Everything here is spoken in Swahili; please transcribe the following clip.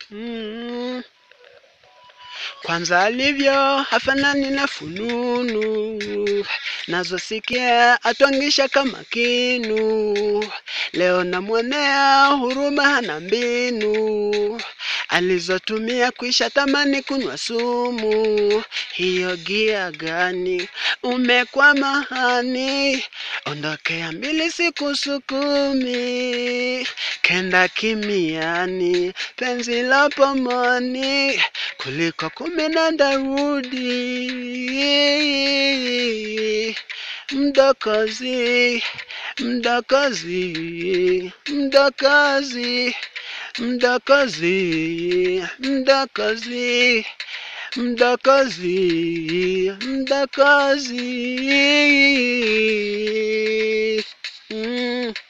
Mm. Kwanza alivyo hafanani na fununu, nazosikia atwangisha kama kinu. Leo namwonea huruma, hana mbinu alizotumia kuisha tamani kunywa sumu. Hiyo gia gani umekwama hani? Ondokea mbili siku sukumi, kenda kimiani, penzi la pomoni kuliko kumi na Daudi. Mdokozi, mdokozi, mdokozi, mdokozi, mdokozi, mdokozi, mdokozi. Mm.